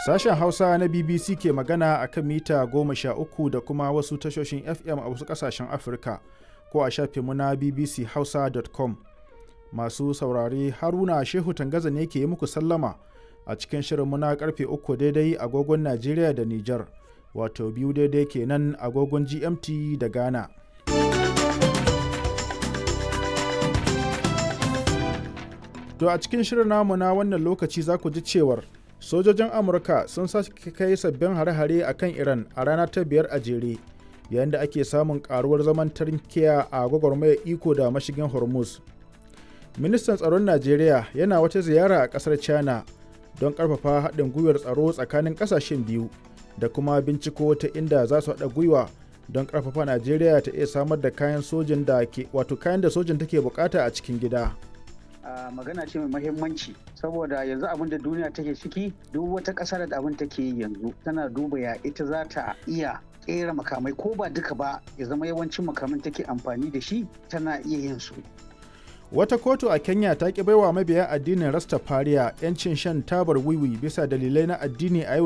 Sashen Hausa na BBC ke magana a kan mita goma sha uku da kuma wasu tashoshin FM a wasu ƙasashen Afirka ko a shafinmu na bbchausa.com. Masu saurare Haruna Shehu Tangaza ne ke yi muku sallama a cikin shirinmu na karfe uku daidai agogon Najeriya da Nijar, wato biyu daidai kenan agogon GMT da Ghana. To a cikin shirin namu na wannan lokaci za ku ji cewar sojojin Amurka sun sake kai sabbin hare-hare a kan Iran a rana ta biyar a jere, yayin da ake samun karuwar zaman tarkiya a gwagwarmayar iko da mashigin Hormuz. Ministan tsaron Najeriya yana wata ziyara a ƙasar China don ƙarfafa haɗin gwiwar tsaro tsakanin ƙasashen biyu da kuma binciko ta inda za su haɗa gwiwa don ƙarfafa Najeriya ta iya samar da kayan sojin da ke wato kayan da sojin take bukata a cikin gida. Uh, magana ce mai mahimmanci saboda yanzu abin da duniya take ciki duk wata ƙasa da abin take yi yanzu tana duba ya ita za ta iya ƙera makamai ko ba duka ba ya zama yawancin makamin take amfani da shi tana iya yin su Wata kotu a Kenya ta ki baiwa mabiya addinin Rastafariya 'yancin shan tabar wiwi bisa dalilai na addini a yau